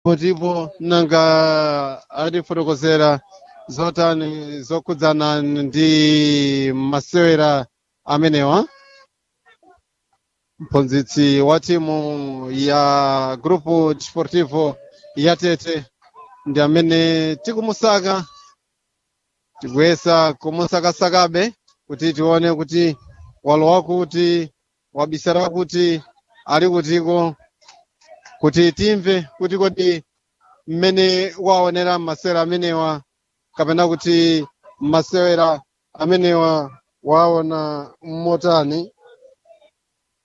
potipo nanga atifotokozera zotani zokhudzana ndi masewera amenewa mphunzitsi wa timu ya grupo desportivo ya tete ndi amene tikumusaka tikuyesa kumusakasakabe kuti tione kuti walowa kuti wabisala kuti ali kutiko kuti timve kuti kodi mmene waonera masewera amenewa kapena kuti masewera amenewa waona motani